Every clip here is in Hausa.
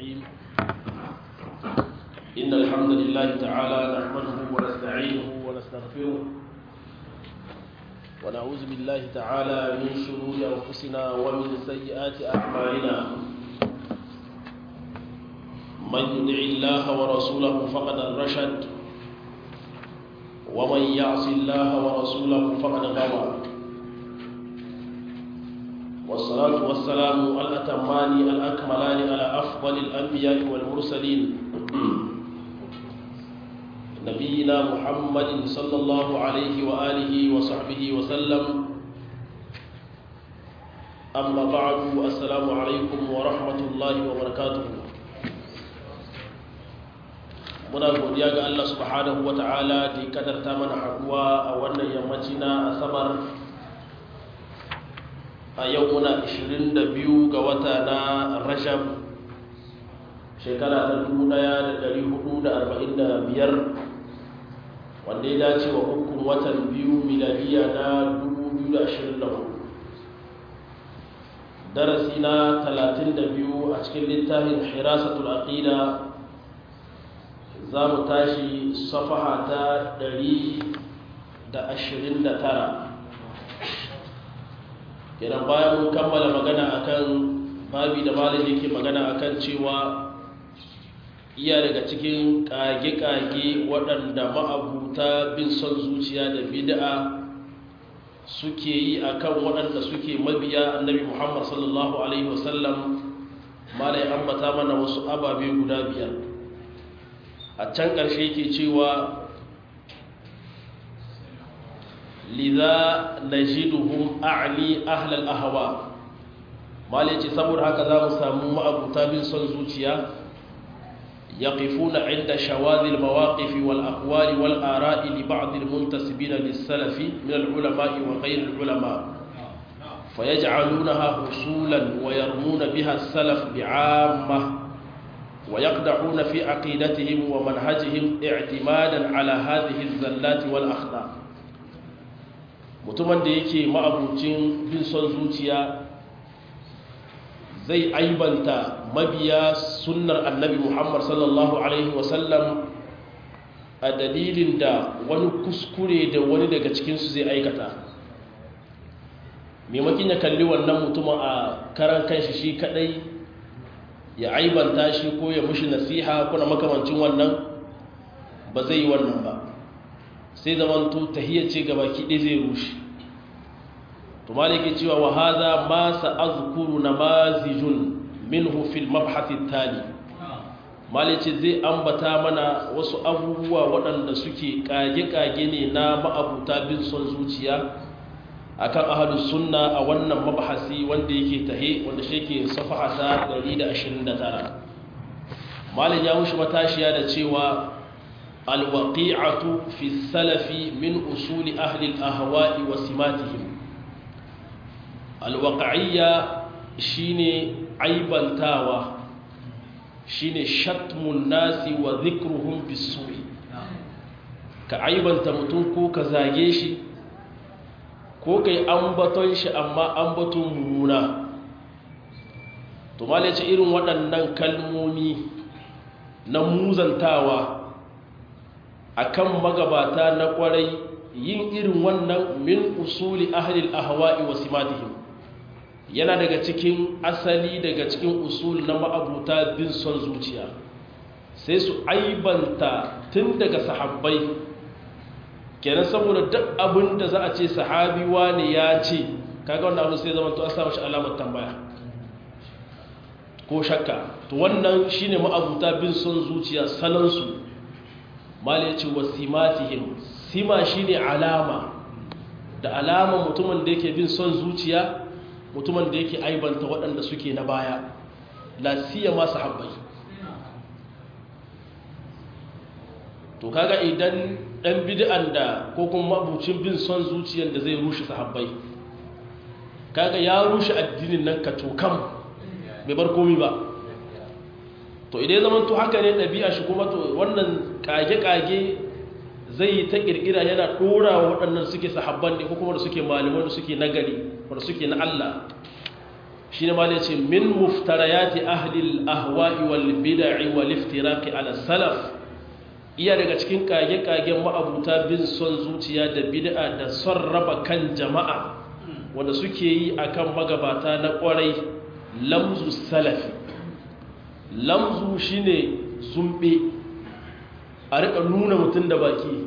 الرحيم إن الحمد لله تعالى نحمده ونستعينه ونستغفره ونعوذ بالله تعالى من شرور أنفسنا ومن سيئات أعمالنا من يدع الله ورسوله فقد الرشد ومن يعص الله ورسوله فقد غوى والصلاة والسلام الأتمان الأكملان على أفضل الأنبياء والمرسلين نبينا محمد صلى الله عليه وآله وصحبه وسلم أما بعد السلام عليكم ورحمة الله وبركاته muna godiya ga Allah subhanahu wa ta'ala da ya kadarta mana haduwa a wannan yammaci na asabar a yau muna 22 ga wata na rajab shekara ta 1445 wanda ya dace wa hukun watan biyu miladiya na 2024 darasi na 32 a cikin littafin hirasatul aqida za mu tashi safaha ta 129 kenan bayan mun kammala magana akan babi da malin yake magana akan cewa iya daga cikin kage-kage waɗanda ma'abuta bin son zuciya da bid'a suke yi akan waɗanda suke mabiya annabi muhammad sallallahu alaihi wasallam malai ambata mana wasu ababe guda biyar a can ƙarshe yake cewa liza najiduhum a'li ahlal ahwa malai ce saboda haka za mu samu ma'abuta bin son zuciya yaqifuna inda shawadhi almawaqif wal aqwali wal ara'i li ba'd almuntasibin lis-salaf min al-ulama'i wa ghayr al-ulama fayaj'alunaha husulan wa yarmuna biha as-salaf bi'ammah ويقدحون في عقيدتهم ومنهجهم اعتمادا على هذه الزلات والأخطاء mutumin da yake ma'abucin bin son zuciya zai aibanta mabiya sunnar annabi muhammad sallallahu alaihi wasallam a dalilin da wani kuskure da wani daga cikinsu zai aikata maimakin ya kalli wannan mutumin a karan kanshi shi kadai ya aibanta shi ko ya mushi nasiha kuna makamancin wannan ba zai yi wannan ba sai zamanto tahiyya ce gaba kiɗe zai rushe to maliki cewa wa hadha ma sa'azkuru namazijun minhu fil mabhath tali maliki zai ambata mana wasu abubuwa waɗanda suke kage-kage ne na ma'abuta bin son zuciya akan ahlus sunna a wannan mabahasi wanda yake tahe wanda shi yake safaha ta 129 malin ya mushi matashiya da cewa alwaqi'atu fi salafi min usuli ahli al-ahwa'i wa simatihim alwaqa'iyya shine aibantawa shine shatmun nasi wa dhikruhum bis-su'i ka aibanta mutum ko ka zage shi ko kai ambaton shi amma ambaton mummuna to mala ce irin waɗannan kalmomi na muzantawa akan magabata na ƙwarai yin irin wannan min usuli ahlil ahwa'i wa simatihim yana daga cikin asali daga cikin usul na ma'abuta bin son zuciya sai su aibanta tun daga sahabbai kenan saboda duk abin da za a ce sahabi wani ya ce kaga wannan abin sai zama to an samu shi alamar tambaya ko shakka to wannan shine ma'abuta bin son zuciya salansu mala ya ce wa simatihim sima shine alama da alama mutumin da yake bin son zuciya mutumin da yake aibanta waɗanda suke na baya la siyama sahabbai to kaga idan dan bid'an da ko kuma mabucin bin son zuciyar da zai rushe sahabbai kaga ya rushe addinin nan ka tokam bai bar komi ba to idan zaman to haka ne ɗabi'a shi kuma to wannan kage-kage zai yi ta ƙirƙira yana ɗora wa waɗannan suke sahabban ne ko kuma da suke malaman da suke nagari wanda suke na Allah shi ne ma da ce min muftarayati ahlil ahwa'i wal bid'i wal iftiraqi ala salaf iya daga cikin kage-kagen ma'abuta bin son zuciya da bid'a da son raba kan jama'a wanda suke yi akan magabata na kwarai lamzu salafi lamzu shine zumbe a rika nuna mutum da baki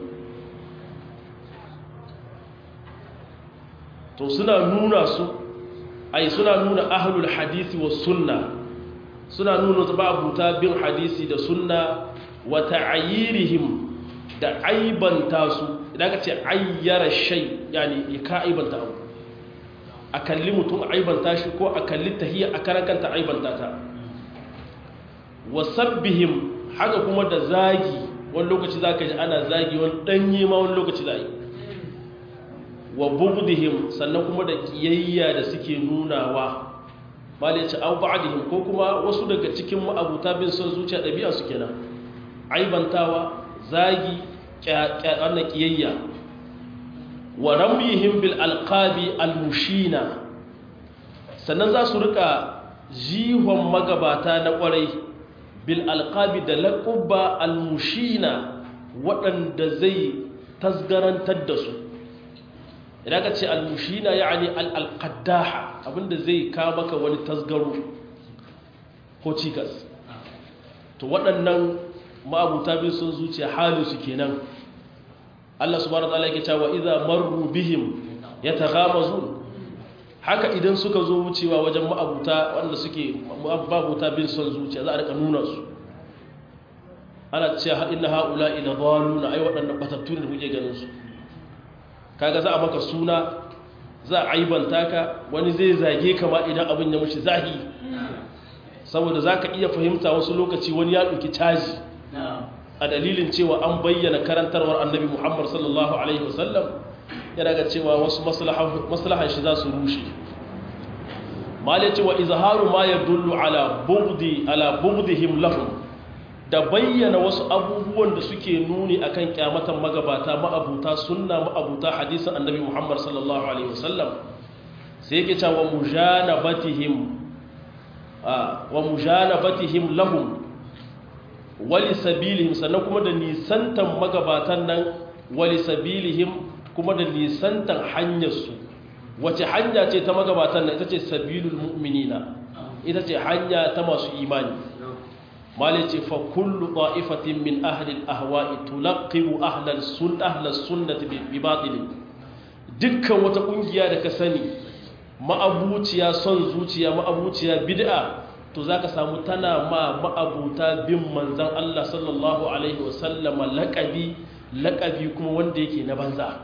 to suna nuna su ai suna nuna ahlul hadisi wa sunna suna nuna babuta bin hadisi da sunna wa ta'ayirihim da aibanta su idan ka ce ayyara shay yani ka aibanta abu a kalli mutum aibanta shi ko a kalli tahiyya a karakanta aibanta ta wa sabbihim haka kuma da zagi wani lokaci za ka ji ana zagi wani ɗanye ma wani lokaci za yi wa bugdihim sannan kuma da ƙiyayya da suke nunawa mali ce au ba'dihim ko kuma wasu daga cikin ma'abuta bin son zuciya ɗabi'a su kenan aibantawa zagi ƙyaƙyaƙar ƙiyayya wa ramyihim bil alqabi almushina sannan za su rika jihon magabata na ƙwarai bil alqabi da laqaba almushina waɗanda zai tasgarantar da su idan ka ce almushina yani alqaddaha abinda zai ka maka wani tasgaro ko cikas to waɗannan ma'abuta bin sun zuciya halin su kenan Allah subhanahu wataala yake cewa idza marru bihim yataghamazun haka idan suka zo wucewa wajen ma'abuta wanda suke ma'abuta bin son zuciya za a rika nuna su ana cewa inna haula ila dhaluna ai waɗannan batattu ne da kuke ganin su kaga za a maka suna za a aibanta ka wani zai zage ka ma idan abin ya mushi zahi saboda zaka iya fahimta wasu lokaci wani ya ɗauki caji a dalilin cewa an bayyana karantarwar annabi Muhammad sallallahu alaihi wasallam yana ga cewa wasu maslahan shi za su rushe malai cewa izharu ma yadullu ala bugdi ala bugdihim lahum da bayyana wasu abubuwan da suke nuni akan kyamatan magabata ma'abuta sunna ma'abuta hadisin annabi Muhammad sallallahu alaihi wasallam sai yake cewa mujanabatihim wa mujanabatihim lahum wali sabilihim sannan kuma da nisantan magabatan nan wali sabilihim kuma da nisantan hanyarsu wace hanya ce ta magabatan nan ita ce sabilul mu'minina ita ce hanya ta masu imani malai ce fa kullu ta'ifatin min ahli al-ahwa'i tulaqqibu ahla al-sunnah ahla sunnati bi batil dukkan wata kungiya da ka sani ma'abuciya son zuciya ma'abuciya bid'a to za ka samu tana ma ma'abuta bin manzan Allah sallallahu Alaihi wasallama laƙabi laƙabi kuma wanda yake na banza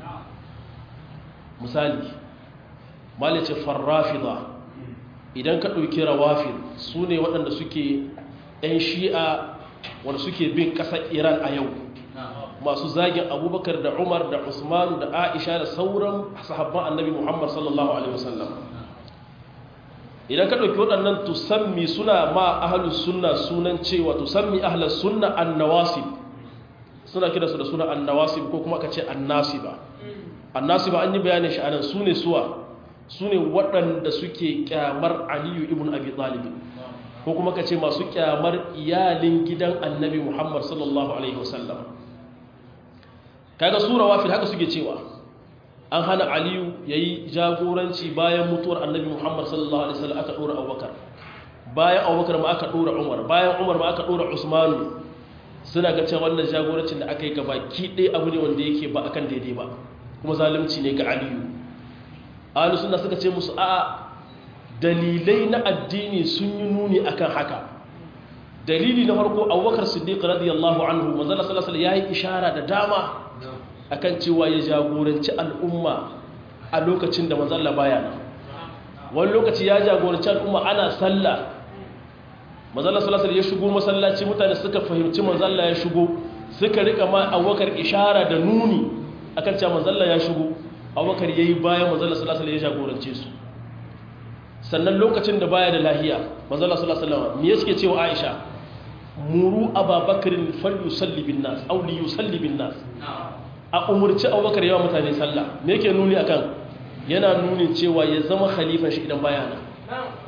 misali malice farrafida idan ka ɗauki rawafin su ne waɗanda suke ‘yan shi'a wanda suke bin ƙasar iran a yau masu zagin abubakar da umar da usmanu da aisha da sauran sahabban annabi muhammad sallallahu alaihi wasallam idan ka ɗauki waɗannan tusammi suna ma ahalus sunna sunan cewa tusammi ahalus sunna annawasib suna kira su da suna annawasib ko kuma ka ce annasiba annasiba an yi bayanin shi anan su ne suwa su ne waɗanda suke kyamar aliyu ibn abi talib ko kuma ka ce masu kyamar iyalin gidan annabi muhammad sallallahu alaihi wasallam kaga sura wafil haka suke cewa an hana aliyu ya yi jagoranci bayan mutuwar annabi muhammad sallallahu alaihi wasallam aka ɗora abubakar bayan abubakar ma aka ɗora umar bayan umar ma aka ɗora usmanu suna ga cewa wannan jagorancin da aka yi gaba ki ɗaya abu ne wanda yake ba akan daidai ba kuma zalunci ne ga aliyu alu suna suka ce musu a dalilai na addini sun yi nuni akan haka dalili na farko abubakar siddiq radiyallahu anhu manzala sallallahu alaihi ya yi ishara da dama akan cewa ya jagoranci al'umma a lokacin da manzalla baya nan wani lokaci ya jagoranci al'umma ana sallah manzalla salasar ya shigo masallaci mutane suka fahimci manzalla ya shigo suka rika ma abubakar ishara da nuni akan cewa manzalla ya shigo abubakar ya yi bayan manzalla salasar ya jagorance su sannan lokacin da baya da lahiya manzalla salasar me ya suke cewa aisha muru ababakarin fallu salli bin nas auli yusalli bin nas a umurci abubakar yawa mutane sallah me yake nuni akan yana nuni cewa ya zama khalifan shi idan baya nan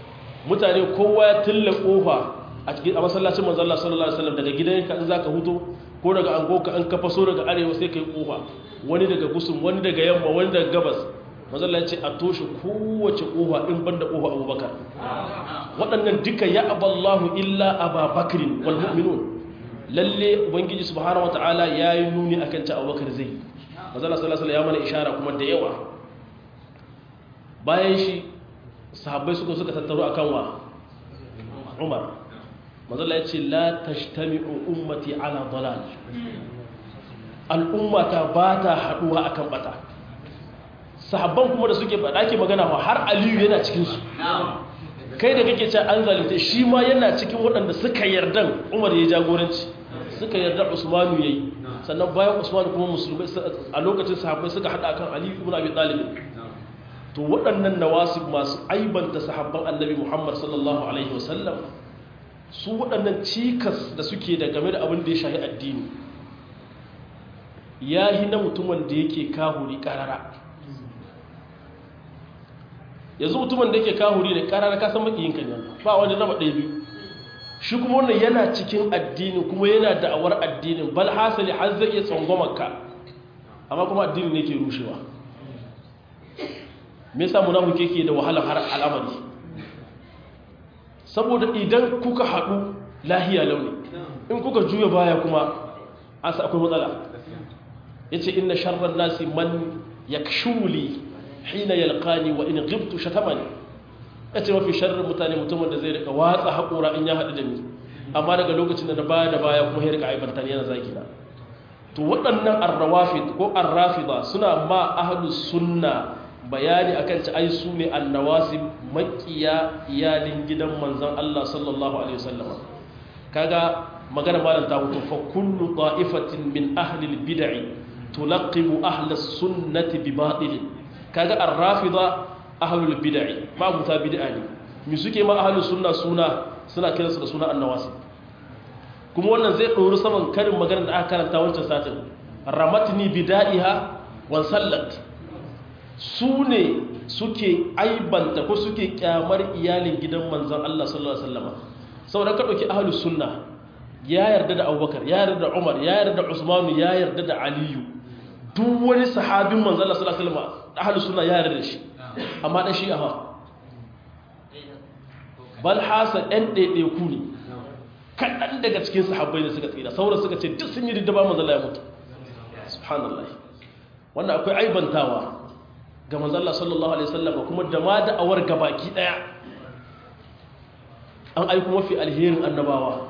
mutane kowa ya tilla kofa a cikin a masallacin manzo Allah sallallahu alaihi wasallam daga gidanka in zaka huto ko daga angoka an ka faso daga arewa sai kai kofa wani daga gusum wani daga yamma wani daga gabas manzo Allah ya ce a toshe kowace kofa in banda kofa Abubakar waɗannan duka ya aballahu illa ababakrin wal mu'minun lalle ubangiji subhanahu wataala yayi nuni akan ta Abubakar zai manzo Allah sallallahu alaihi wasallam ya mana ishara kuma da yawa bayan shi sahabbai suka suka tattaro akan wa Umar mazalla ya ce la tashtami'u ummati ala dalal al'ummata ba ta haduwa akan bata sahabban kuma da suke faɗa ke magana wa har aliyu yana cikinsu kai da kake ce an zalunta shi ma yana cikin waɗanda suka yardan umar ya jagoranci suka yarda usmanu ya yi sannan bayan usmanu kuma musulmai a lokacin sahabbai suka haɗa akan aliyu ibn abi talib to waɗannan nawasib masu aibanta sahabban annabi muhammad sallallahu alaihi wasallam su waɗannan cikas da suke da game da abin da ya shahi addini ya yi na mutumin da yake kahuri ƙarara yanzu mutumin da yake kahuri da ƙarara kasan maƙiyinka ne ba wani raba ɗaya biyu shi kuma wannan yana cikin addini kuma yana da'awar addinin bal hasali har zai iya tsangwamarka amma kuma addini ne ke rushewa me yasa munafiki ke da wahala har al'amari saboda idan kuka haɗu lahiya launi in kuka juya baya kuma an sa akwai matsala ya ce ina sharrar nasi man ya kashuli hina yalkani wa in gibtu shatamani ya ce mafi sharrar mutane mutumin da zai rika watsa haƙura in ya haɗu da ni amma daga lokacin da na baya da baya kuma ya rika aibarta ni yana zaki na to waɗannan arrawafid ko arrafida suna ma ahlus sunna bayani akan ci ai su ne annawasib makiya iyalin gidan manzon Allah sallallahu alaihi wasallam kaga magana malam ta hutu fa kullu ta'ifatin min ahli al-bid'i tulaqibu ahli as-sunnati bi batil kaga ar-rafida ahli al-bid'i ma buta bid'a ne mi suke ma ahli sunna suna suna kiransu da suna annawasib kuma wannan zai ɗori saman karin magana da aka karanta wancan satin ramatni bida'iha wan sallat su ne suke aibanta ko suke kyamar iyalin gidan manzan Allah sallallahu Alaihi wasallama saboda ka ɗauki ahalus sunna ya yarda da abubakar ya yarda da umar ya yarda da usmanu ya yarda da aliyu duk wani sahabin manzan Allah sallallahu Alaihi wasallama ahalus sunna ya yarda da shi amma ɗan shi aha bal hasa ɗan ɗaiɗaiku ne kaɗan daga cikin sahabbai da suka tsira sauran suka ce duk sun yi diddaba manzan Allah ya mutu subhanallah wannan akwai aibantawa ga manzalla sallallahu alaihi wasallam kuma da ma da'awar gabaki daya an aiko mafi alherin annabawa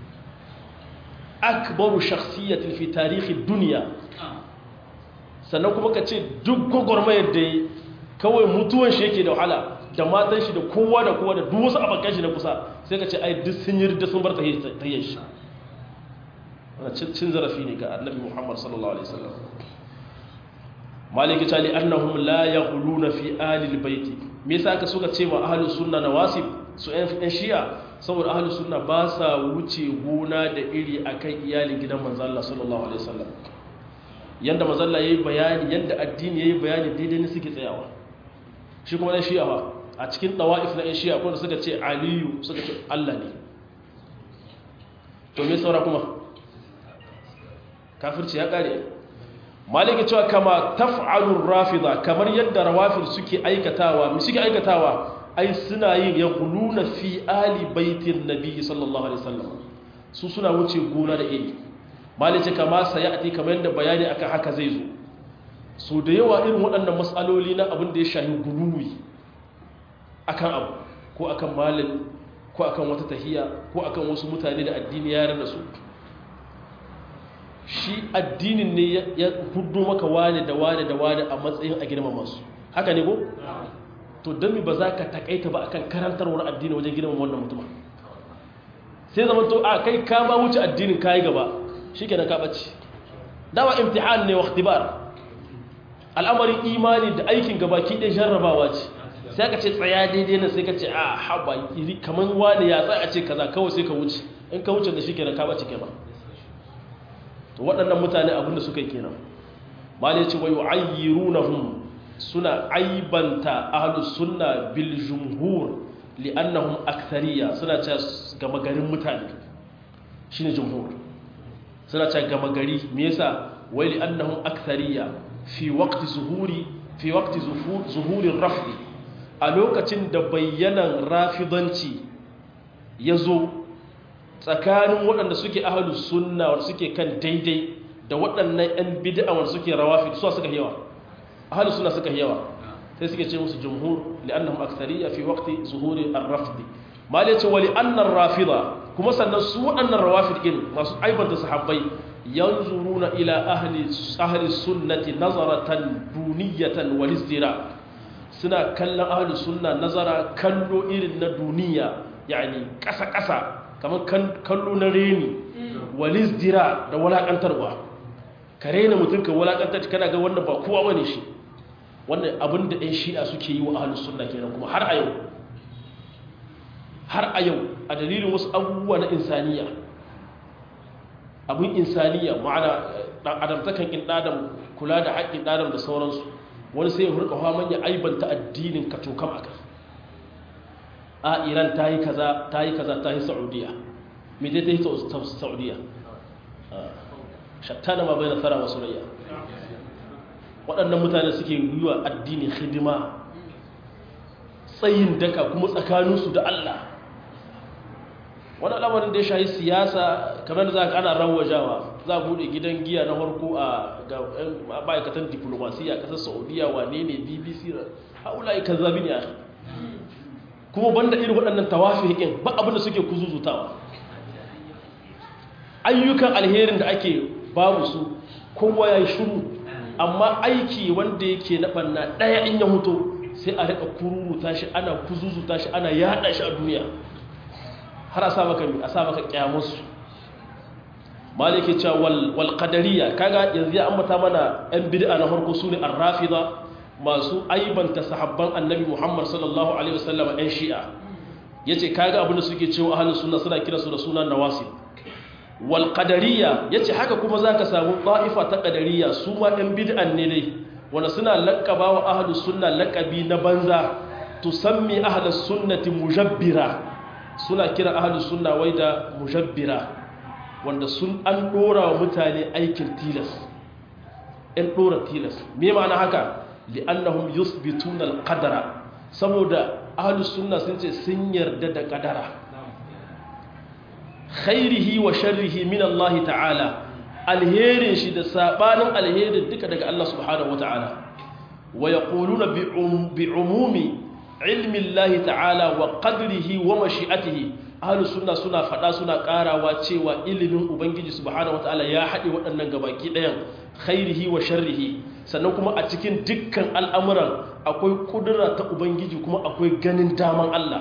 akbaru shakhsiyatin fi tarihi dunya sannan kuma ka ce duk gwagwarmayar da yi kawai mutuwan shi yake da wahala da matan shi da kowa da kowa da duk wasu abokan shi na kusa sai ka ce ai duk sun yi da sun bar tahiyyar shi wannan cin zarafi ne ga annabi muhammad sallallahu alaihi wasallam maliki ta li annahum la yaghluna fi ahli albayti me yasa ka suka ce ma ahlus sunna nawasib su ɗan shi'a saboda ahlus sunna ba sa wuce gona da iri akan iyalin gidan manzo Allah sallallahu alaihi wasallam yanda manzo Allah yayi bayani yanda addini yayi bayani daidai ne suke tsayawa shi kuma ɗan shi'a ba a cikin tawaif na ɗan shi'a kuma suka ce aliyu suka ce Allah ne to me saura kuma kafirci ya kare maliki cewa kama taf'alur rafida kamar yadda rawafid suke aikatawa mi suke aikatawa ai suna yin yaquluna fi ali baitin nabi sallallahu alaihi wasallam su suna wuce gona da iri maliki kama sayati kamar yadda bayani akan haka zai zo so da yawa irin waɗannan matsaloli na abin da ya shahi guluwi akan abu ko akan malami ko akan wata tahiya ko akan wasu mutane da addini ya yarda su shi addinin ne ya hudu maka wane da wane da wane a matsayin a girmama su haka ne ko? to don mi ba za ka takaita ba akan karantarwar addini wajen girmama wannan mutum sai zama to a kai ka ba wuce addinin kayi gaba shi ke na ka ɓace dawa imtihan ne wa ikhtibar al'amarin imani da aikin gaba ki ɗaya jarrabawa ce sai ka ce tsaya daidai na sai ka ce a haɓa iri kamar wane ya tsaya a ce kaza kawai sai ka wuce in ka wuce da shi ke na ka ɓace ke ba to waɗannan mutane abinda suka yi kenan mali ce wa yu'ayyirunahum suna aibanta ahlus sunna bil jumhur li'annahum akthariya suna cewa gama garin mutane shine jumhur suna cewa gama gari me yasa wai li'annahum akthariya fi waqti zuhuri fi waqti zuhuri rafi a lokacin da bayyanan rafidanci ya zo tsakanin waɗanda suke ahalu sunna wanda suke kan daidai da waɗannan 'yan bid'a wanda suke rawafi su suka yawa ahalu sunna suka yawa sai suke ce musu jumhur li'annahum akthariya fi waqti zuhuri ar-rafd mal yace wa li'anna ar-rafida kuma sannan su waɗannan rawafid din masu aibanta sahabbai yanzuruna ila ahli ahli sunnati nazaratan duniyatan wal izdira suna kallon ahli sunna nazara kallo irin na duniya yani kasa kasa kamar kallo na reni wal izdira da walakantarwa ka rena mutum ka walakantar kana ga wannan ba kowa bane shi wannan abin da ɗan shi'a suke yi wa ahli sunna kenan kuma har a yau har a yau a dalilin wasu abubuwa na insaniya abin insaniya ma'ana dan adamtakan in adam kula da haƙƙin adam da sauransu wani sai ya hurka haman ya aibanta addinin ka tokam aka a iran ta yi kaza ta yi kaza ta yi saudiya me dai ta yi saudiya shattana ma bai nasara wasu rayya waɗannan mutane suke yi wa addini hidima tsayin daka kuma tsakaninsu da allah wani al'amarin da ya shahi siyasa kamar za ka ana rawajawa za a buɗe gidan giya na harko a ma'aikatan diplomasiya ƙasar saudiya wane ne bbc haula yi kan zabi ne a kuma banda irin waɗannan tawafi hikin ba abinda suke kuzuzutawa ayyukan alherin da ake babu su kowa ya yi shuru amma aiki wanda yake na ɓanna ɗaya in ya huto sai a riƙa kururuta shi ana kuzuzuta shi ana yaɗa shi a duniya har a sa maka a sa maka kyamusu malike cewa wal wal qadariyya kaga yanzu ya ambata mana ɗan bid'a na farko sune ar-rafida masu aibanta sahabban annabi Muhammad sallallahu alaihi wasallam ɗan shi'a yace kaga abin da suke cewa ahlus sunna suna kira su da sunan nawasib wal qadariyya yace haka kuma zaka samu ta'ifa ta qadariyya su ma ɗan bid'an ne dai wanda suna laqaba wa ahlus sunna laqabi na banza tusammi ahlus sunnati mujabbira suna kira ahalus sunna wai da mujabbira wanda sun an dora wa mutane aikin tilas in dora tilas me ma'ana haka li'annahum yusbituna al-qadara saboda ahalus sunna sun ce sun yarda da kadara khairihi wa sharrihi min Allah ta'ala alherin shi da sabanin alherin duka daga Allah subhanahu wa ta'ala wa yaquluna bi umumi ilmin lahi ta'ala wa qadrihi wa mashi'atihi ahlus sunna suna fada suna karawa cewa ilimin ubangiji subhanahu wataala ya haɗe waɗannan gabaki ɗayan khairihi wa sharrihi sannan kuma a cikin dukkan al'amuran akwai kudura ta ubangiji kuma akwai ganin daman Allah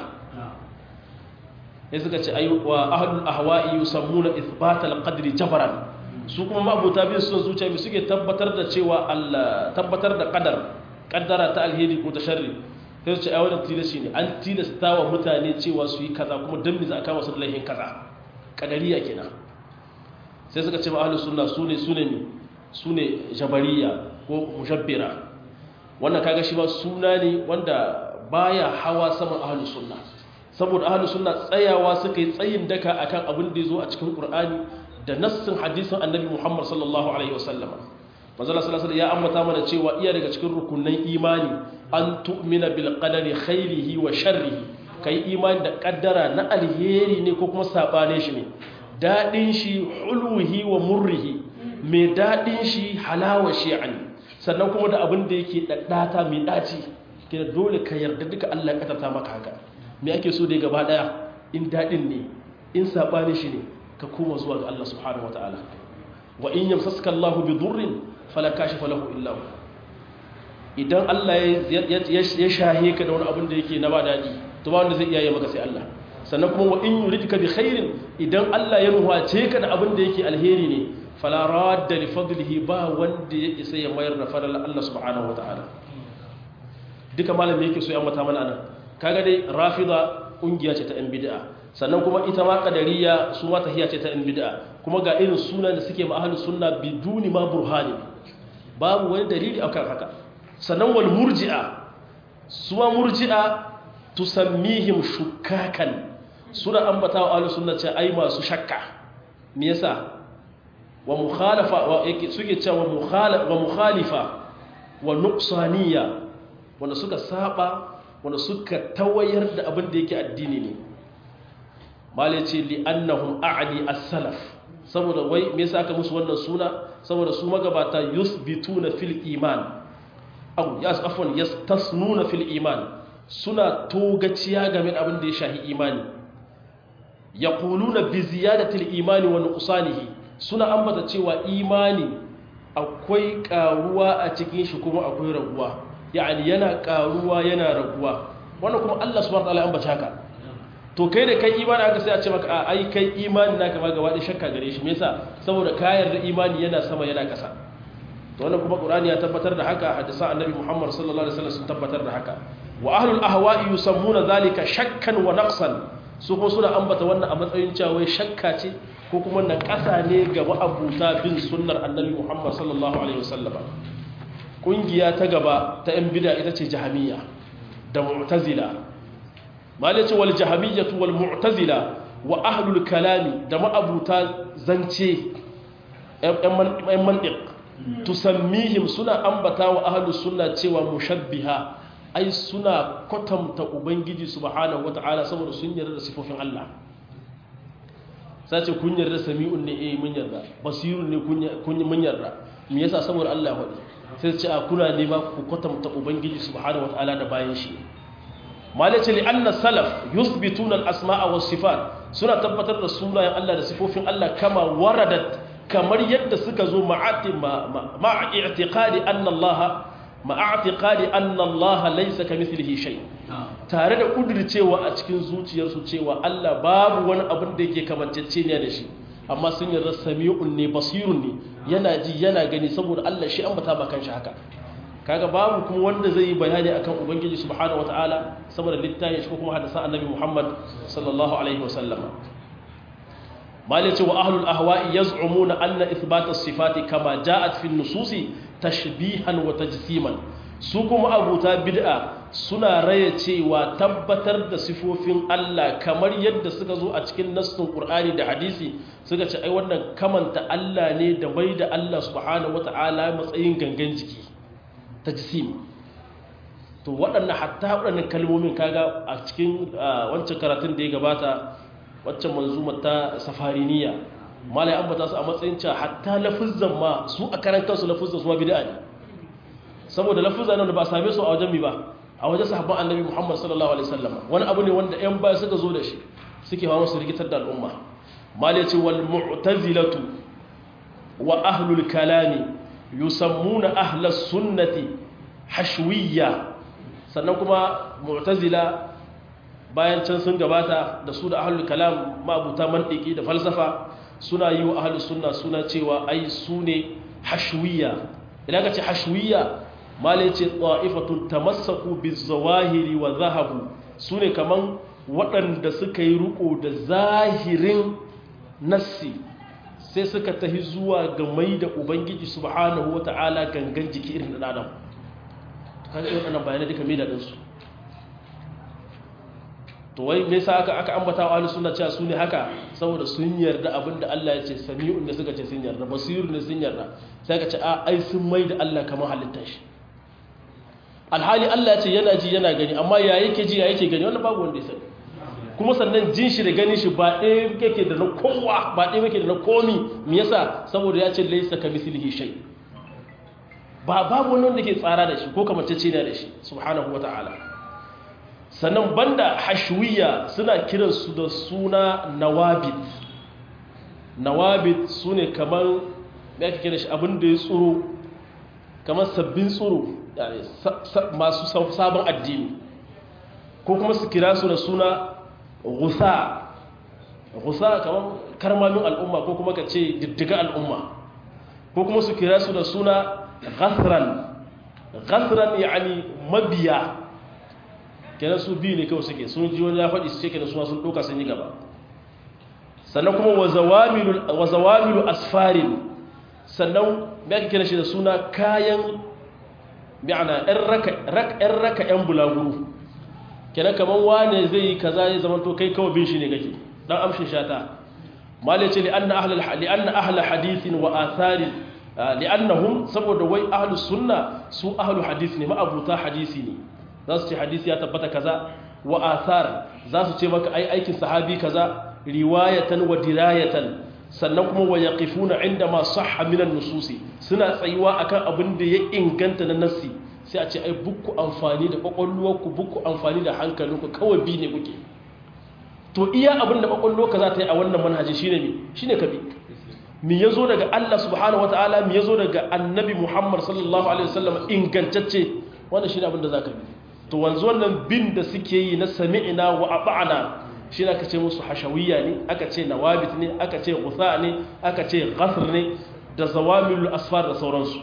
ya suka ce ayi wa ahlul ahwa'i yusammuna ithbatal qadri jabaran su kuma mabuta bin sun zuciya bi suke tabbatar da cewa Allah tabbatar da qadar kaddara ta alheri ko ta sharri sai su ce ai wannan tilasi ne an tilasta wa mutane cewa su yi kaza kuma dan me za a kama su da laifin kaza kadariya kenan sai suka ce ma ahlus sunna sune sune ne sune jabariya ko mushabbira wannan kaga shi ba suna ne wanda baya hawa saman ahlus sunna saboda ahlus sunna tsayawa suka yi tsayin daka akan abin da yazo a cikin qur'ani da nassin hadisin annabi muhammad sallallahu alaihi wasallam manzala sallallahu alaihi ya ambata mana cewa iya daga cikin rukunan imani an tu'mina bil qadari khairihi wa sharrihi kai imani da kaddara na alheri ne ko kuma sabane shi ne dadin shi hulwihi wa murrihi mai dadin shi halawa shi ani sannan kuma da abin da yake daddata mai daci kina dole ka yarda duka Allah ya kaddata maka haka me ake so dai gaba daya in dadin ne in sabane shi ne ka koma zuwa ga Allah subhanahu wataala wa in yamsaska Allahu bi dhurrin fala kashifa lahu illa hu idan Allah ya shahe ka da wani abin da yake na ba dadi to ba wanda zai iya yi maka sai Allah sannan kuma wa in yuridka bi khairin idan Allah ya nuhace ka da abin da yake alheri ne fala radda li fadlihi ba wanda ya isa ya mayar da fadlan Allah subhanahu wataala duka malami yake so ya mata mana anan kaga dai rafida kungiya ce ta yan bid'a sannan kuma ita ma kadariya su ma tahiya ce ta yan bid'a kuma ga irin sunan da suke ma ahlus sunna biduni ma burhani babu wani dalili akan haka sannan wal murji'a su ma murji'a tusammihim shukkakan suna ambata wa ahlus sunna ce ai masu shakka me yasa wa mukhalafa wa yake suke cewa mukhalafa wa mukhalifa wa nuqsaniya wanda suka saba wanda suka tawayar da abin da yake addini ne mala ce li annahum a'li as-salaf saboda wai me yasa aka musu wannan suna saboda su magabata yusbituna fil iman aw yas afwan yastasnuna fil iman suna togaciya game da abin da ya shahi imani yaquluna bi ziyadati al-imani wa nuqsanihi suna ambata cewa imani akwai karuwa a cikin shi kuma akwai raguwa yani yana karuwa yana raguwa wannan kuma Allah subhanahu wa ta'ala ambata haka to kai da kai imani aka sai a ce maka a ai kai imani naka ma gaba da shakka gare shi me yasa saboda kayar da imani yana sama yana kasa to wannan kuma qur'ani ya tabbatar da haka hadisan annabi Muhammad sallallahu alaihi wasallam sun tabbatar da haka wa ahlul ahwa'i yusammuna zalika shakkan wa naqsan su kuma suna ambata wannan a matsayin cewa wai shakka ce ko kuma na kasa ne ga ma'abuta bin sunnar annabi Muhammad sallallahu alaihi wasallam kungiya ta gaba ta yan bid'a ita ce jahamiyya da mu'tazila malice wal jahamiyyatu wal mu'tazila wa ahlul kalami da ma'abuta zance ɗan mantiq tusammihim suna ambata wa ahlus sunna cewa mushabbiha ai suna kwatanta ubangiji subhanahu wata'ala saboda sun yarda da sifofin Allah sace kun yarda sami'un ne eh mun yarda basirun ne kun mun yarda me yasa saboda Allah ya faɗi sai ce a kuna nema ku kwatanta ubangiji subhanahu wata'ala da bayan shi malace li anna salaf yuthbituna al-asma'a was sifat suna tabbatar da sunayen Allah da sifofin Allah kama waradat kamar yadda suka zo ma'a i'tiqadi anna Allah ma'a i'tiqadi anna Allah laysa kamithlihi shay tare da kudircewa a cikin zuciyarsu cewa Allah babu wani abin da yake kamanceceniya da shi amma sun yarda sami'un ne basirun ne yana ji yana gani saboda Allah shi ambata ba kanshi haka kaga babu kuma wanda zai yi bayani akan ubangiji subhanahu wataala saboda littafin shi ko kuma hadisan annabi Muhammad sallallahu alaihi wasallam mali ce wa ahlul ahwa'i yaz'umuna anna ithbat as-sifati kama ja'at fi an-nususi tashbihan wa tajsiman su kuma abuta bid'a suna raye cewa tabbatar da sifofin Allah kamar yadda suka zo a cikin nassin Qur'ani da hadisi suka ce ai wannan kamanta Allah ne da mai da Allah subhanahu wataala matsayin gangan jiki tajsim to waɗannan hatta waɗannan kalmomin kaga a cikin wancan karatun da ya gabata waccan manzumar ta safariniya malai ambata su a matsayin cewa hatta lafuzzan ma su a karan kansu lafuzzan su ma bid'a ne saboda lafuzzan nan da ba a same su a wajen mi ba a wajen sahabban annabi Muhammad sallallahu alaihi wasallam wani abu ne wanda ƴan baya suka zo da shi suke hawa su rigitar da al'umma malai ce wal mu'tazilatu wa ahlul kalami yusammuna ahlas sunnati hashwiyya sannan kuma mu'tazila bayan can sun gabata da su da ahlul kalam mabuta mantiki da falsafa suna yi wa ahlus sunna suna cewa ai su ne hashwiyya idan ka ce hashwiyya malai ce ta'ifatun tamassaku bizawahiri wa zahabu su ne kaman waɗanda suka yi riko da zahirin nassi sai suka tahi zuwa ga mai da ubangiji subhanahu wata'ala gangan jiki irin da adam kaga irin wannan bayanai duka mai da ɗinsu to wai me yasa aka aka ambata wa ahlus sunna cewa sune haka saboda sun yarda abinda Allah ya ce sami'un da suka ce sun yarda basirun ne sun yarda sai ka ce a ai sun mai da Allah kamar halittar shi alhali Allah ya ce yana ji yana gani amma ya yake ji ya yake gani wannan babu wanda ya sani kuma sannan jin shi da ganin shi ba ɗaya yake da na kowa ba ɗaya yake da na komi me yasa saboda ya ce laysa kamithlihi shay ba babu wani wanda ke tsara da shi ko kamantacce ne da shi subhanahu wata'ala sannan banda hashwiya suna kiransu da suna nawabit nawabit su ne kamar da ake kira shi abin da ya tsoro kamar sabbin tsoro masu sabon addini ko kuma su kira su da suna gusa gusa kamar karmamin al'umma ko kuma ka ce diddiga al'umma ko kuma su kira su da suna ghasran ghasran yani mabiya kenan su biyu ne kawai suke sun ji wani ya faɗi su ce kenan suna sun ɗauka sun yi gaba sannan kuma wa zawamilu asfarin sannan ya ake kira shi da suna kayan bi'ana ‘yan raka ‘yan bulaguro kenan kaman wane zai yi kaza ya zama to kai kawai bin shi ne kake dan amshin shata malai ce li'anna ahlul li'anna ahlul hadithin wa atharin li'annahum saboda wai ahlus sunna su ahlul hadith ne ma'abuta hadisi ne za su ce hadisi ya tabbata kaza wa athar za su ce maka ai aikin sahabi kaza riwayatan wa dirayatan sannan kuma wa yaqifuna inda ma sahha min an-nususi suna tsayuwa akan abin da ya inganta na nassi sai a ce ai bukku amfani da kwakwalwarku bukku amfani da hankalinku kawai bi ne kuke to iya abin da kwakwalwarka za ta yi a wannan manhaji shine mi shine ka bi mi yazo daga Allah subhanahu wataala mi yazo daga annabi Muhammad sallallahu alaihi wasallam ingantacce wannan shine abin da zaka bi to wanzu wannan bin da suke yi na sami'na wa ata'na shine aka ce musu hashawiyya ne aka ce nawabit ne aka ce ghusa ne aka ce ghasr ne da zawamilul asfar da sauransu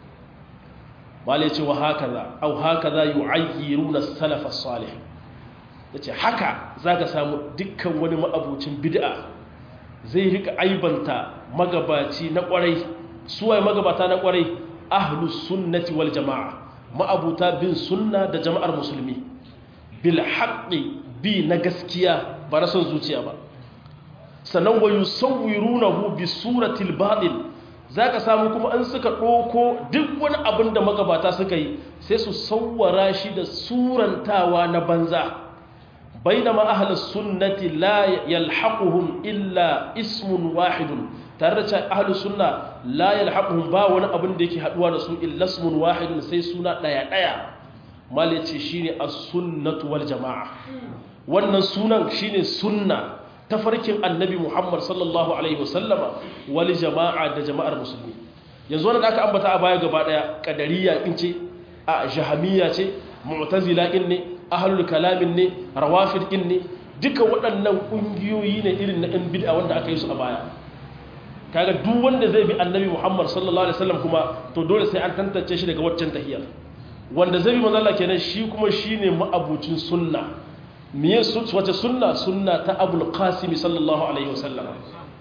wale ce wa hakaza au hakaza yu'ayyiruna salaf as-salih yace haka zaka samu dukkan wani ma'abucin bid'a zai rika aibanta magabaci na kwarai suwaye magabata na kwarai ahlus sunnati wal jamaa ma'abuta bin sunna da jama'ar musulmi bil haqqi bi na gaskiya ba rason zuciya ba sannan wa yusawwirunahu bi suratil batil za ka samu kuma an suka ɗoko duk wani abin da magabata suka yi sai su sauwara shi da surantawa na banza bai da ma'ahalar sunnati la yalhaquhum illa ismun wahidun tare da cewa ahlus sunna la yalhaquhum ba wani abin da yake haduwa da su illa ismun wahidun sai suna daya daya mal yace shine as-sunnatu wal jamaa wannan sunan shine sunna tafarkin annabi Muhammad sallallahu Alaihi wasallama wali jama'a da jama'ar musulmi yanzu wanda aka ambata a baya gaba daya kadariya in ce a jahamiya ce mu'tazila in ne ahlul kalamin ne rawafid in ne duka waɗannan ƙungiyoyi ne irin na ɗan bid'a wanda aka yi su a baya kaga duk wanda zai bi annabi Muhammad sallallahu alaihi wasallam kuma to dole sai an tantance shi daga waccan tahiyar wanda zai bi manzo Allah kenan shi kuma shine ma'abucin sunna miye wace sunna sunna ta abul qasimi sallallahu alaihi wasallam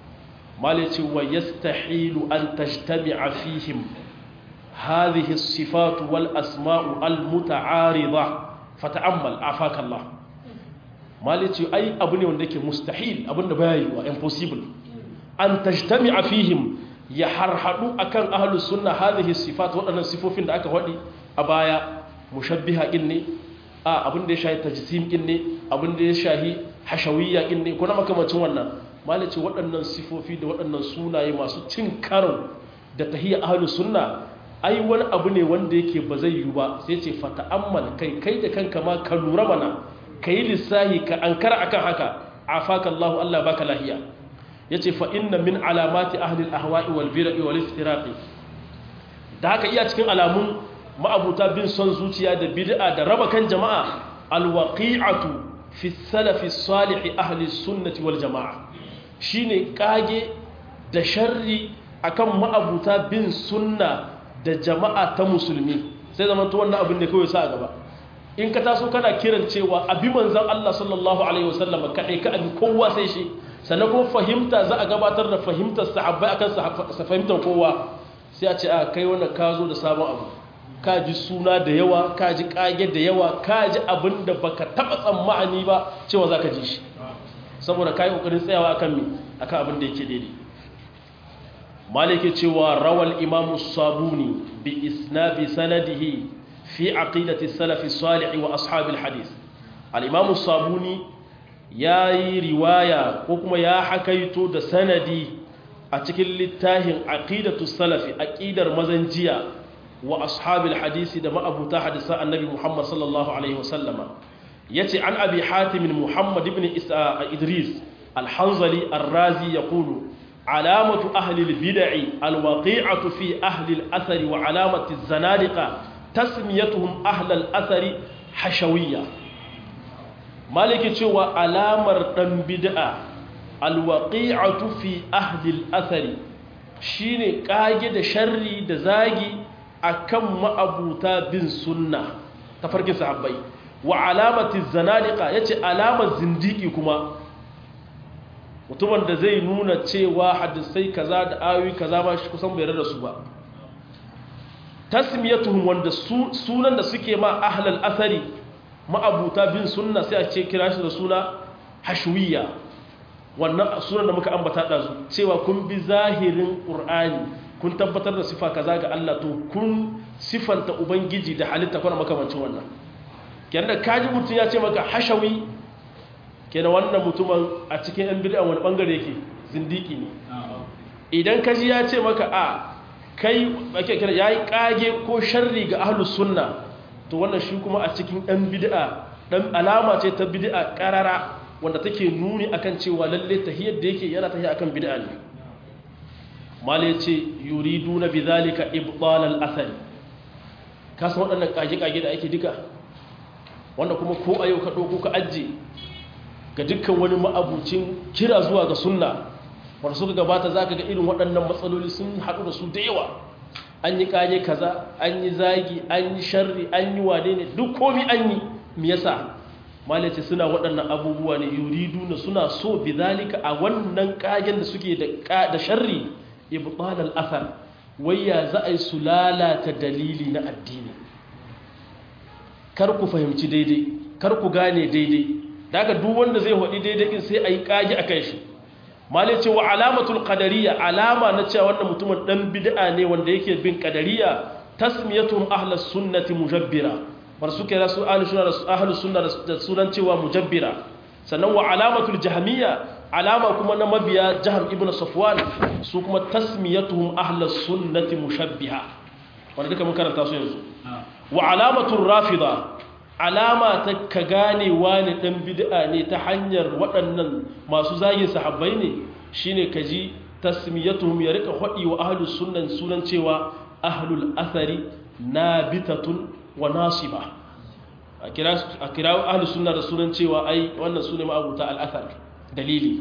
malici wa yastahilu an tajtami'a fihim hadhihi as-sifat wal asma'u al muta'arida fata'ammal afaka Allah malici ai abu ne wanda yake mustahil abinda baya yi wa impossible an tajtami'a fihim ya harhadu akan ahlus sunna hadhihi as-sifat wadannan sifofin da aka wadi a baya mushabbiha ne a abin da ya shahi tajsim din ne abin da ya shahi hashawiyya din ne kuna makamacin wannan malaci waɗannan sifofi da waɗannan sunaye masu cin karo da tahiyya ahlus sunna ai wani abu ne wanda yake ba zai yi ba sai ce fata'ammal kai kai da kanka ma ka lura mana kai lissahi ka ankara akan haka afaka Allah Allah baka lahiya yace fa inna min alamati ahli al-ahwa'i wal bid'i wal iftiraqi da haka iya cikin alamun ma'abuta bin son zuciya da bid'a da raba kan jama'a alwaqi'atu fi salafi salih ahli sunnati wal jama'a shine kage da sharri akan ma'abuta bin sunna da jama'a ta musulmi sai zaman to wannan abin da kawai sa gaba in ka taso kana kiran cewa abi manzon Allah sallallahu alaihi wasallam kadai ka abi kowa sai shi sannan kuma fahimta za a gabatar da fahimtar sahabbai akan fahimtar kowa sai a ce a kai wannan ka zo da sabon abu ka ji suna da yawa ka ji kage da yawa ka ji abin da baka taba tsammani ba cewa za ka ji shi saboda ka yi ƙoƙarin tsayawa akan mi akan abin da yake daidai malike cewa rawal imamu sabuni bi isnadi sanadihi fi aqidati salafi salih wa ashabil hadith al-imamu sabuni ya yi riwaya ko kuma ya hakaito da sanadi a cikin littafin aqidatu salafi aqidar mazan jiya wa ashabil hadisi da ma'abuta hadisa annabi Muhammad sallallahu alaihi wasallama yace an abi hatim Muhammad ibn Idris al-Hanzali ar-Razi yaqulu alamatu ahli al-bid'i al-waqi'atu fi ahli al-athari wa alamatu az-zanadiqa tasmiyatuhum ahli al-athari hashawiyya maliki cewa alamar dan bid'a al-waqi'atu fi ahli al-athari shine kage da sharri da zagi akan ma'abuta bin sunna ta farkin sahabbai wa alamati zanadiqa yace alamar zindiki kuma mutumin da zai nuna cewa hadisai kaza da ayoyi kaza ba shi kusan bai rada su ba tasmiyatuhum wanda sunan da suke ma ahlal asari ma'abuta bin sunna sai a ce kira shi da suna hashwiya wannan sunan da muka ambata ɗazu cewa kun bi zahirin ƙur'ani kun tabbatar da sifa kaza ga Allah to kun sifanta ubangiji da halitta kuna makamancin wannan kenan da kaji mutum ya ce maka hashawi kenan wannan mutumin a cikin yan bid'a wani bangare yake zindiki ne idan kaji ya ce maka a kai ake kira yayi kage ko sharri ga ahlus sunna to wannan shi kuma a cikin yan bid'a dan alama ce ta bid'a karara wanda take nuni akan cewa lalle tahiyyar da yake yana tahiyya akan bid'a ne mala ce yuridu na bizalika ibdalal asali kasan waɗannan kage-kage da ake duka wanda kuma ko a yau ka ɗauko ka ajiye ga dukkan wani ma'abucin kira zuwa ga sunna wanda suka gabata za ka ga irin waɗannan matsaloli sun haɗu da su da yawa an yi kage kaza an yi zagi an yi sharri an yi wane ne duk komi an yi me yasa mala ce suna waɗannan abubuwa ne yuridu na suna so bizalika a wannan kagen da suke da sharri ibtal al-athar wayya za a yi su lalata dalili na addini kar ku fahimci daidai kar ku gane daidai daga duk wanda zai wadi daidai din sai ayi kage akan shi mali ce wa alamatul qadariyya alama na cewa wannan mutumin dan bid'a ne wanda yake bin qadariyya tasmiyatuhum ahlus sunnati mujabbira bar suke rasu ahlus sunna ahlus sunna da sunan cewa mujabbira sannan wa alamatul jahmiyya alama kuma na mabiya jihar ibn safwan su kuma tasmiyatuhum ahlus sunnati mushabbiha wanda duka mun karanta su yanzu wa alamatur rafida alama ta ka gane wani dan bid'a ne ta hanyar waɗannan masu zagin sahabbai ne shine kaji tasmiyatuhum ya rika hadi wa ahlus sunnan sunan cewa ahlul athari nabitatun wa nasiba a kira a kira ahlus sunna da sunan cewa ai wannan sune ma'abuta al-athar dalili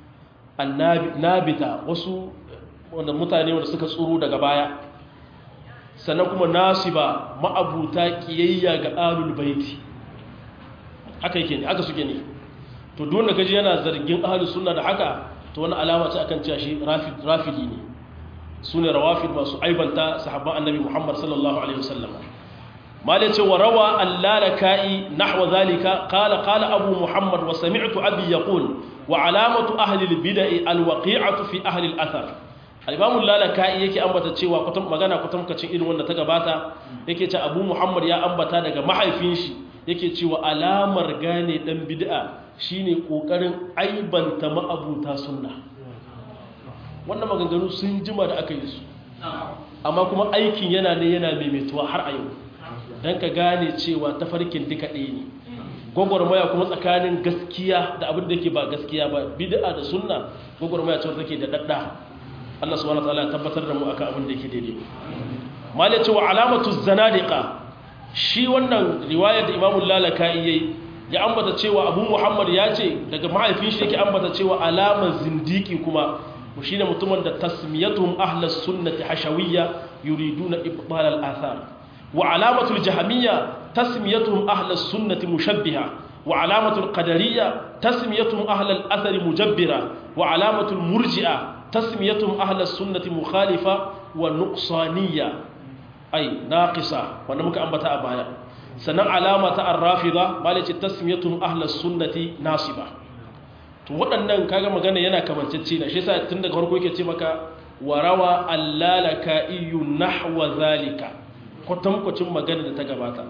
annabita wasu wanda mutane wanda suka tsoro daga baya sannan kuma nasiba ma'abuta kiyayya ga alul baiti haka yake ne haka suke ne to duk wanda kaji yana zargin ahlus sunna da haka to wani alama ce akan cewa shi rafidi ne sune rawafid masu aibanta sahabban annabi Muhammad sallallahu alaihi wasallam malai ce wa rawa allalaka'i nahwa zalika qala qala abu muhammad wa sami'tu abi yaqul wa alamatu ahli albid'i alwaqi'atu fi ahli alathar al-imam allalaka'i yake ambata cewa kutum magana kutumkacin irin wanda ta gabata yake ce abu muhammad ya ambata daga mahaifin shi yake cewa alamar gane dan bid'a shine kokarin aibanta ma'abuta sunna wannan maganganu sun jima da aka yi su amma kuma aikin yana ne yana maimaituwa har a yau don ka gane cewa tafarkin duka ɗaya ne gwagwarmaya kuma tsakanin gaskiya da abin da ke ba gaskiya ba bid'a da sunna gwagwarmaya ce take da dadda Allah subhanahu wataala ya tabbatar da mu akan abin da yake daidai malai cewa alamatu zanadiqa shi wannan riwayar da Imam Lalaka'i yayi ya ambata cewa Abu Muhammad ya ce daga mahaifin shi yake ambata cewa alamar zindiki kuma shine mutumin da tasmiyatuhum ahlus sunnati hashawiyya yuriduna ibtal al-athar وعلامة الجهمية تسميتهم أهل السنة مشبهة وعلامة القدرية تسميتهم أهل الأثر مجبرة وعلامة المرجئة تسميتهم أهل السنة مخالفة ونقصانية أي ناقصة ونمك أنبتاء بايا سنة علامة الرافضة بالتي تسميتهم أهل السنة ناصبة to waɗannan kaga magana yana kamancacce na shi yasa tun daga farko yake ce maka warawa allalaka iyu nahwa zalika kwatankwacin magana da ta gabata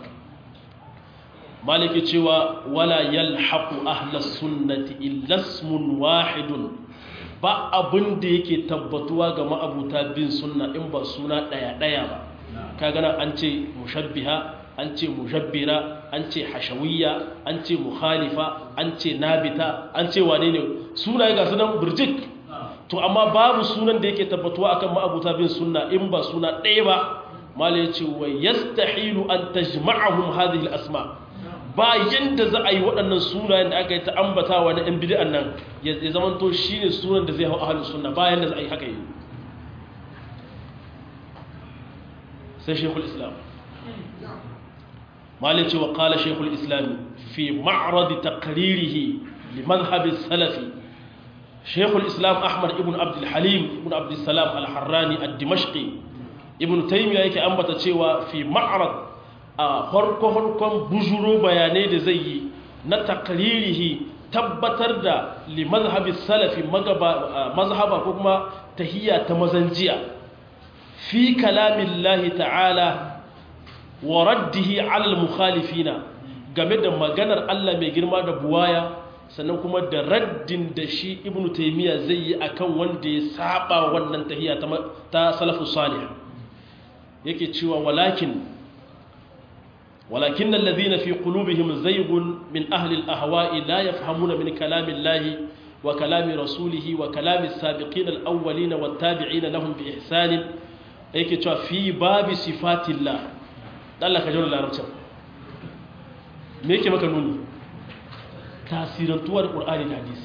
maliki cewa wala yalhaqu ahlas sunnati illa ismun wahidun ba abin da yake tabbatuwa ga ma'abuta bin sunna in ba suna daya daya ba kaga nan an ce mushabbiha an ce mujabbira an ce hashawiyya an ce mukhalifa an ce nabita an ce wane ne sunaye ga sunan burjik to amma babu sunan da yake tabbatuwa akan ma'abuta bin sunna in ba suna ɗaya ba mala ya ce wa yastahilu an tajma'ahum hadhihi al-asma ba yanda za a yi waɗannan sunayen da aka yi ta ambatawa na ɗan bid'an nan ya zamanto shine sunan da zai hau ahlus sunna ba yanda za a yi haka yi sai shekul islam mala ya ce wa qala shekul islam fi ma'rad taqririhi li madhhab salafi shekul islam ahmad ibn abdul halim ibn abdul salam al-harrani ad-dimashqi ibn taymiya yake ambata cewa fi ma'rad a harko-harkon bujuro bayanai da zai yi na takririhi tabbatar da li mazhabi salafi mazhaba ko kuma tahiyya ta mazanjiya fi kalamin lahi ta'ala wa raddihi alal mukhalifina game da maganar Allah mai girma da buwaya sannan kuma da raddin da shi ibnu taymiya zai yi akan wanda ya saba wannan tahiyya ta salafus salih yake cewa walakin ولكن الذين في قلوبهم زيغ من أهل الأهواء لا يفهمون من كلام الله وكلام رسوله وكلام السابقين الأولين والتابعين لهم بإحسان أيك في باب صفات الله الله كجول الله رجل ميك مكنوني تأثير طوال القرآن الحديث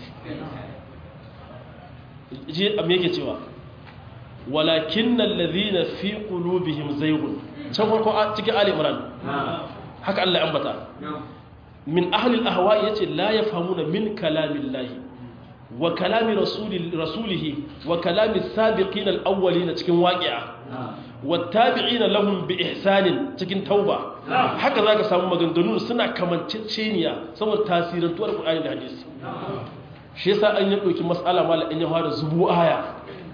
جي أميك توا ولكن الذين في قلوبهم زيغ can farko cikin ali imran haka Allah ya ambata min ahli al-ahwa yace la yafhamuna min kalamillahi wa kalami rasulihi wa kalami sabiqin al-awwalin cikin waqi'a wattabi'ina lahum bi ihsanin cikin tauba haka zaka samu maganganu suna kamanceceniya saboda tasirantuwar Qur'ani da hadisi shi yasa an yi dauki mas'ala mala in ya fara zubu aya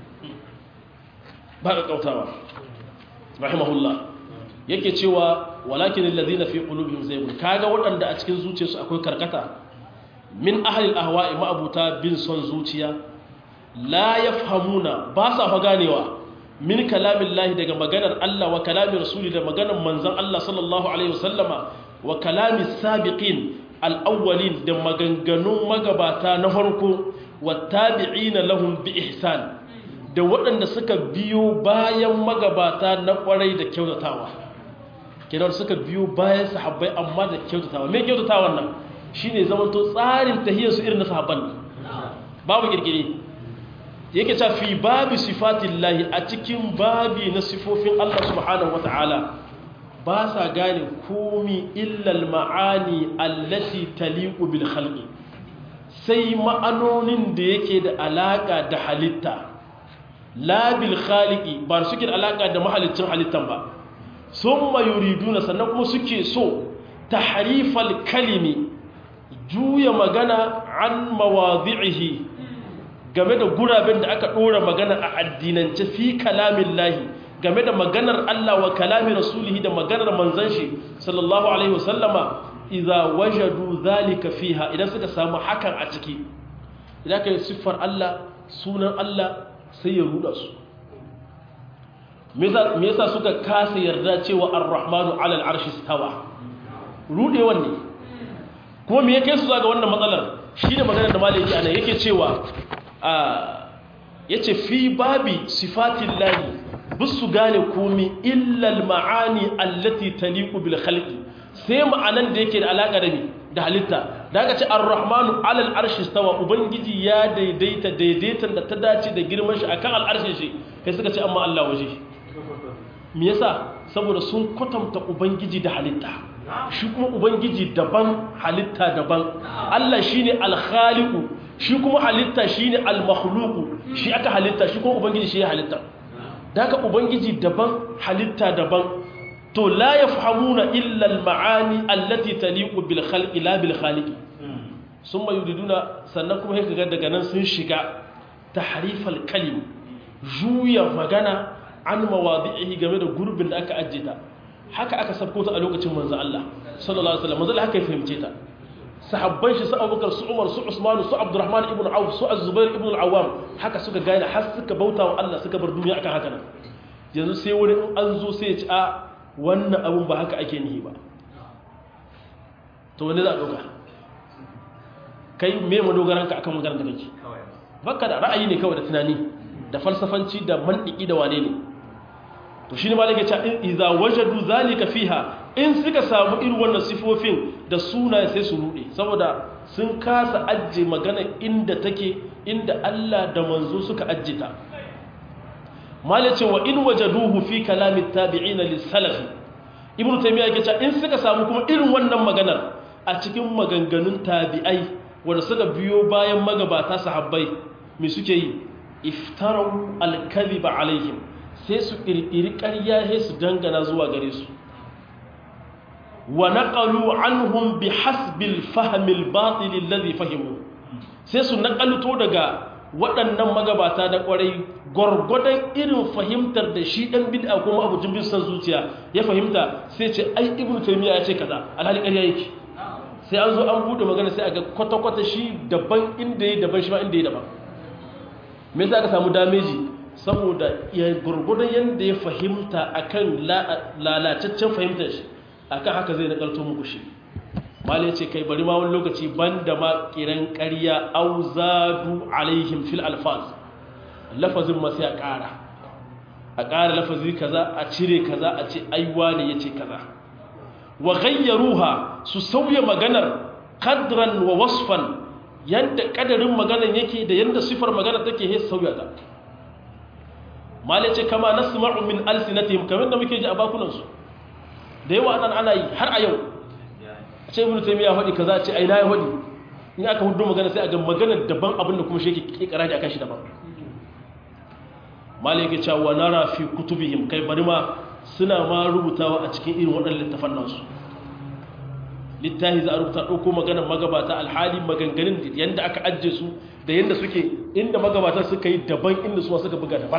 ba ka kautawa rahimahullah yake cewa walakin alladhina fi qulubihim zaygun kaga waɗanda a cikin zuciyarsu akwai karkata min ahli al-ahwa'i ma'abuta bin son zuciya la yafhamuna ba sa fa ganewa min kalamillahi daga maganar Allah wa kalami rasuli da maganar manzon Allah sallallahu alaihi wasallama wa kalami sabiqin al-awwalin da maganganun magabata na farko wa tabi'ina lahum bi ihsan da waɗanda suka biyo bayan magabata na ƙwarai da kyautatawa kenan suka biyo bayan sahabbai amma da kyautatawa me kyautatawan nan shine zamanto tsarin tahiyar su irin na sahabban babu kirkire yake ta fi babi sifatillahi a cikin babi na sifofin Allah subhanahu wataala ba sa gane komi illal ma'ani allati taliqu bil khalqi sai ma'anonin da yake da alaka da halitta la bil khaliqi ba suke da alaka da mahalicin halittan ba summa yuriduna sannan kuma suke so tahrifal kalimi juya magana an mawadhi'ihi game da guraben da aka dora magana a addinance fi kalamin lahi game da maganar Allah wa kalamin rasulihi da maganar manzon shi sallallahu alaihi wasallama idza wajadu zalika fiha idan suka samu hakan a ciki idan kai siffar Allah sunan Allah sai ya ruda su me yasa suka kasa yarda cewa ar-rahmanu alal arshi stawa rude wanne kuma me yake su zaga wannan matsalar shine maganar da malai yake ana yake cewa a yace fi babi sifatillahi bisu gane komi illa al-ma'ani allati taliqu bil khalqi sai ma'anan da yake da alaka da mi da halitta da aka ce ar-rahmanu alal arshi stawa ubangiji ya daidaita daidaitan da ta dace da girman shi akan al'arshin shi kai suka ce amma Allah waje me yasa saboda sun kwatanta ubangiji da halitta shi kuma ubangiji daban halitta daban Allah shine al-khaliqu shi kuma halitta shine al-makhluqu shi aka halitta shi kuma ubangiji shi ya halitta da haka ubangiji daban halitta daban to la yafhamuna illa al-ma'ani allati taliqu bil khalqi la bil khaliqi summa yuriduna sannan kuma sai kaga daga nan sun shiga tahrifal kalim juya magana an mawadi'ihi game da gurbin da aka ajje ta haka aka sabko ta a lokacin manzo Allah sallallahu alaihi wasallam manzo haka ya fahimce ta sahabban shi su Abubakar su Umar su Usman su Abdurrahman ibn Auf su Az-Zubair ibn al-Awwam haka suka gane har suka bauta wa Allah suka bar duniya akan haka nan yanzu sai wani in an zo sai ya ci a wannan abun ba haka ake nihi ba to wani za a ɗauka kai me madogaranka akan maganar da kake baka da ra'ayi ne kawai da tunani da falsafanci da mantiki da wane ne to shi ne malaka ce in iza wajadu zalika fiha in suka samu irin wannan sifofin da suna sai su rude saboda sun kasa ajje magana inda take inda Allah da manzo suka ajje ta malace wa in wajaduhu fi kalami tabi'ina lis-salafi ibnu taymiya yake cewa in suka samu kuma irin wannan maganar a cikin maganganun tabi'ai wanda suka biyo bayan magabata sahabbai me suke yi iftarau al-kadhiba alaihim sai su kirkiri ƙarya sai su dangana zuwa gare su wa naqalu anhum bihasbil fahmil batil alladhi fahimu sai su naƙalto daga waɗannan magabata da ƙwarai gwargwadon irin fahimtar da shi ɗan bid'a kuma abucin bin san zuciya ya fahimta sai ce ai ibnu taymiya ya ce kaza alhali ƙarya yake sai an zo an bude magana sai a ga kwata-kwata shi daban inda ya daban shi ma inda ya daban me yasa aka samu dameji saboda ya gurgurdan yanda ya fahimta akan lalataccen fahimtar shi akan haka zai nakalto muku shi malai ce kai bari ma wani lokaci banda ma kiran ƙarya auzadu alaihim fil alfaz lafazin ma sai a ƙara a ƙara lafazi kaza a cire kaza a ce aiwa ne yace kaza wa ghayyaruha su sauya maganar qadran wa wasfan yanda kadarin maganar yake da yanda sifar maganar take he sauya ta malai ce kama nasma'u min alsinatihim kamar da muke ji a bakunan su da yawa nan ana yi har a yau a ce ibnu taymiya hadi kaza ce ai na ya hadi in aka hudu magana sai a ga maganar daban abinda kuma shi yake kikara da akan shi daban malai yake cewa nara fi kutubihim kai bari ma suna ma rubutawa a cikin irin waɗannan littafan nasu littafi za a rubuta ɗauko maganar magabata alhali maganganun yadda aka ajiye su da yadda suke inda magabata suka yi daban inda su suka buga daban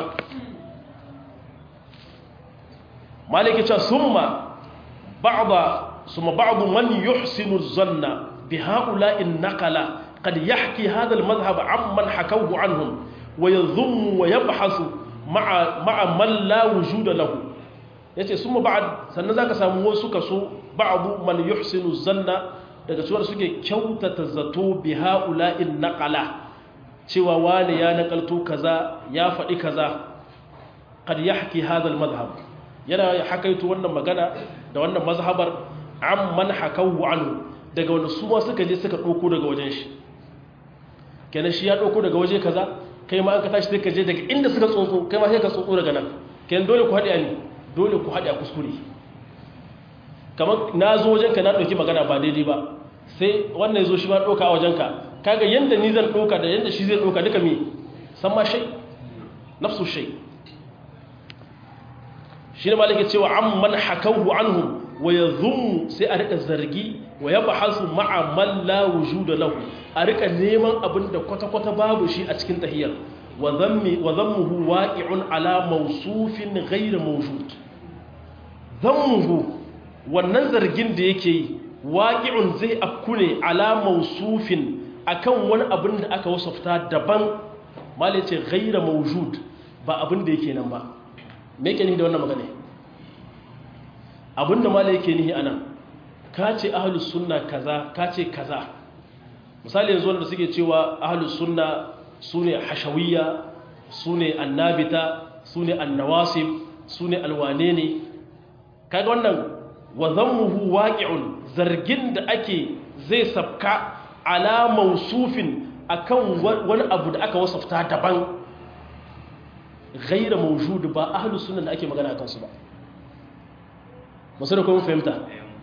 maliki cewa summa ba'da summa ba'du man yuhsinu zanna bi ha'ula'in naqala qad yahki hadha al-madhhab amman hakawhu anhum wa yadhummu wa yabhasu ma'a ma'a man la wujuda lahu yace summa ba'd sannan zaka samu wasu kaso ba'du man yuhsinu zanna daga cewa suke kyautata zato bi ha'ula'in naqala cewa wani ya nakalto kaza ya faɗi kaza qad yahki hadha al-madhhab yana hakaito wannan magana da wannan mazhabar amman hakawu anhu daga wanda su ma suka je suka dauko daga wajen shi kenan shi ya dauko daga waje kaza kai ma an ka tashi sai ka je daga inda suka tsotso kai ma sai ka tsotso daga nan kenan dole ku haɗe ne dole ku haɗe a kuskure kamar na zo wajenka na ɗauki magana ba daidai ba sai wannan ya zo shi ma ɗauka a wajenka kaga yanda ni zan ɗauka da yanda shi zai ɗauka duka me san ma shai nafsu shai shi ne malaka cewa an man hakawu anhum wa ya zummu sai a rika zargi wa ya bahasu ma'a man la wujuda lahu a rika neman abin da kwata-kwata babu shi a cikin tahiyar wa zammuhu waqi'un ala mawsufin ghayr mawjud zammuhu wannan zargin da yake yi waqi'un zai afku ne ala mawsufin akan wani abin da aka wasafta daban malai ce ghayr mawjud ba abin da yake nan ba me yake nihi da wannan magana abinda malai yake nihi anan ka ce ahlus sunna kaza ka ce kaza misali yanzu wanda suke cewa ahlus sunna sune hashawiyya sune annabita sune annawasib sune alwane ne kaga wannan wa dhammuhu waqi'un zargin da ake zai sabka ala mausufin akan wani abu da aka wasafta daban gaira mawjud ba ahlus sunna da ake magana akan su ba musu da kuma fahimta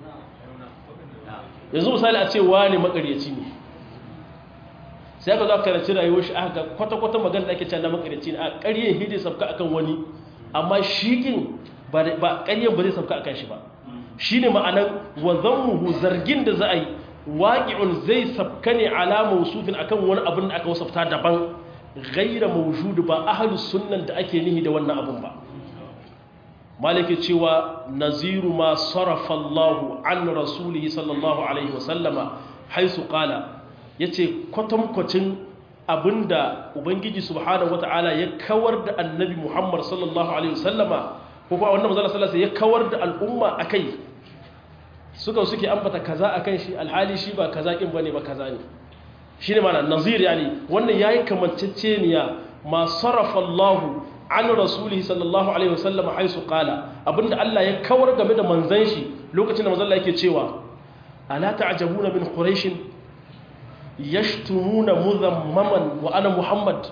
yanzu misali a ce wani makaryaci ne sai aka zo karanci rayuwar shi aka kwata-kwata magana da ake cewa na makaryaci ne a ƙaryen hidi sabka akan wani amma shikin ba ƙaryen ba zai sabka akan shi ba shi ne ma'anar wa zammuhu zargin da za a yi waƙi'un zai sabka ne ala mausufin akan wani abin da aka wasafta daban gaira mawjudu ba ahlus sunnan da ake nihi da wannan abun ba malike cewa naziru ma sarafa Allah an rasulihi sallallahu alaihi wasallama haisu qala yace kwatankwacin abinda ubangiji subhanahu wataala ya kawar da annabi Muhammad sallallahu alaihi wasallama ko kuma wannan manzo sallallahu ya kawar da al'umma akai suka suke ambata kaza akan shi alhali shi ba kaza kin bane ba kaza ne shi ne mana nazir yani wannan ya yi kamanceceniya ma sarrafa Allah an rasulihi sallallahu alaihi wasallam haisu qala abinda Allah ya kawar game da manzan shi lokacin da manzon Allah yake cewa ala ta'jabuna min quraish yashtumuna mudhammaman wa ana muhammad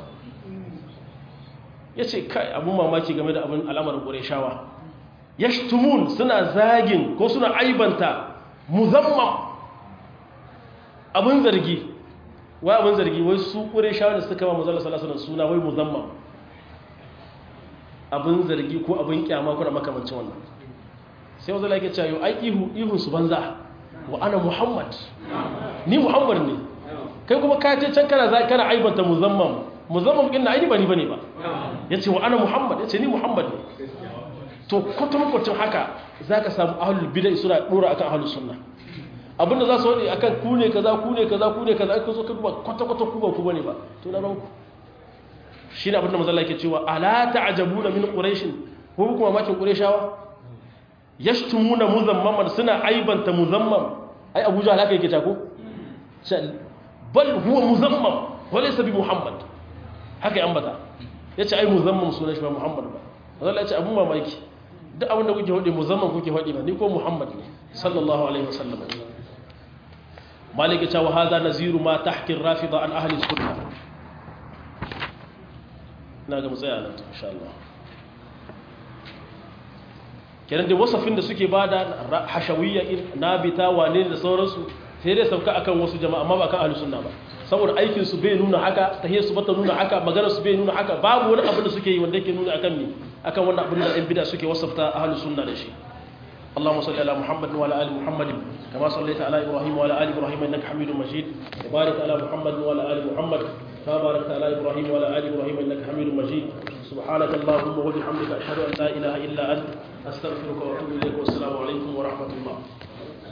yace kai abun mamaki game da abin al'amarin qurayshawa yashtumun suna zagin ko suna aibanta muzammam abin zargi wai abin zargi wai su ƙure shawar da suka ba mazala salasalan suna wai muzamman abin zargi ko abin kyama kuna makamancin wannan sai wanzu lake cewa ai ihu ihun su banza wa ana muhammad ni muhammad ne kai kuma ka ce can kana za kana aibanta muzamman muzamman ɗin na aini ba ni bane ba ya ce wa ana muhammad ya ce ni muhammad ne to kwatankwacin haka za ka samu ahalul bidai suna ɗora akan ahalul sunna abinda za su waɗe akan ku ne kaza ku ne kaza ku ne kaza aka zo ka duba kwata-kwata ku ba ku bane ba to na ranku shi ne abinda mazalla ke cewa ala ta'ajabuna min quraishin ko kuma makin qurayshawa yashtumuna muzammaman suna aibanta muzammam ai abuja haka yake ta ko bal huwa muzammam walaysa bi muhammad haka ya ambata yace ai muzammam sunan shi ba muhammad ba mazalla ya ce abun mamaki duk abin da kuke hudi muzammam kuke hudi ba ni ko muhammad ne sallallahu alaihi wasallam maliki cewa hadha naziru ma tahki rafida an ahli sunna na ga mutsaya nan insha Allah kenan da wasafin da suke bada hashawiyya nabita wane da sauransu sai dai sauka akan wasu jama'a amma ba kan ahli sunna ba saboda aikin su bai nuna haka tahiyar su bata nuna haka maganar su bai nuna haka babu wani abin da suke yi wanda yake nuna akan ni akan wannan abin da ɗan bid'a suke wasafta ahli sunna da shi اللهم صل على محمد وعلى ال محمد كما صليت على ابراهيم وعلى ال ابراهيم انك حميد مجيد وبارك على محمد وعلى ال محمد كما باركت على ابراهيم وعلى ال ابراهيم انك حميد مجيد سبحانك اللهم وبحمدك اشهد ان لا اله الا انت استغفرك واتوب اليك والسلام عليكم ورحمه الله